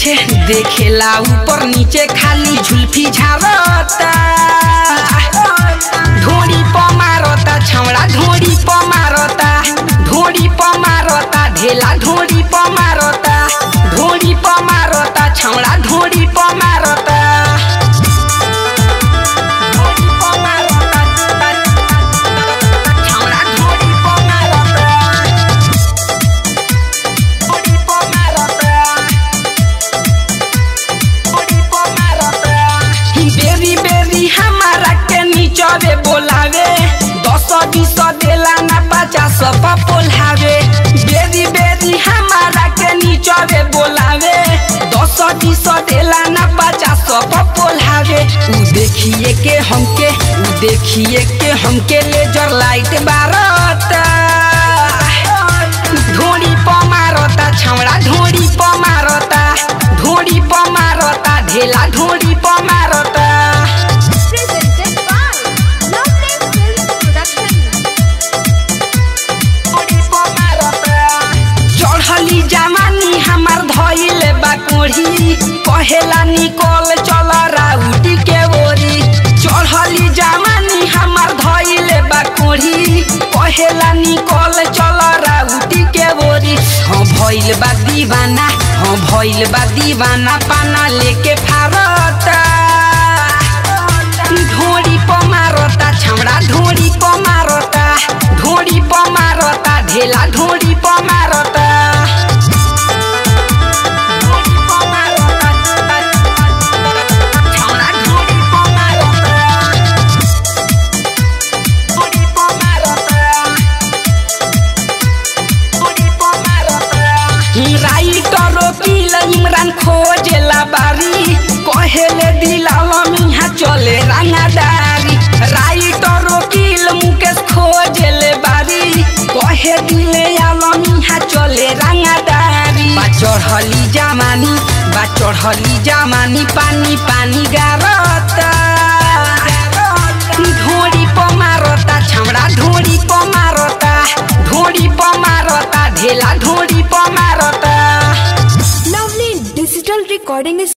पीछे देखेला ऊपर नीचे खाली झुल्फी झारता ढोड़ी प मारता छौड़ा ढोड़ी प मारता ढोड़ी प मारता ढेला ढोड़ी प मारता ढोड़ी प मारता छौड़ा ढोड़ी प मारता ढोड़ी प मारता छौड़ा ढोड़ी प मारता ढोड़ी प मारता ढोड़ी प मारता बेरी बेरी हमारा के नीचवे बोलावे दस बीस देला ना पचास पोल्हावे बेरी बेरी हमारा के नीचवे बोलावे दस बीस देला ना पचास पोल्हावे उ देखिए के हमके उ देखिए के हमके लेजर लाइट बारता ढोड़ी प मारता छौड़ा ढोड़ी प मारता ढोड़ी प मारता ढेला ढोड़ी प मारता Presented by Lovely Films Production. चढ़ली जवानी हमार धइले बा कोढ़ी कहेला निकल चल राउटी के ओरी चढ़ली जवानी हमार धइले बा कोढ़ी कहेला निकल चल राउटी के ओरी हाँ भइल बा दीवाना हाँ भइल बा दीवाना पाना लेके फारता ढोड़ी प मारता छौड़ा ढोड़ी प मारता ढोड़ी प मारता ढेला ढोड़ी प मारता ढोड़ी प मारता, छौड़ा ढोड़ी प मारता। ढोड़ी प मारता। ढोड़ी प मारता। राइटर वकील इमरान खोजेला बारी कहेले दिलावा मिहा चले रंगादारी राइटर वकील मुकेश खोजेले बारी कहे दिले आलम मिहा चले रंगादारी बा चढ़ली जमानी बा चढ़ली जमानी पानी पानी गारता ढोड़ी प मारता छौड़ा ढोड़ी प मारता ढोड़ी प मारता ढेला ढोड़ी प मारता Lovely Digital Recording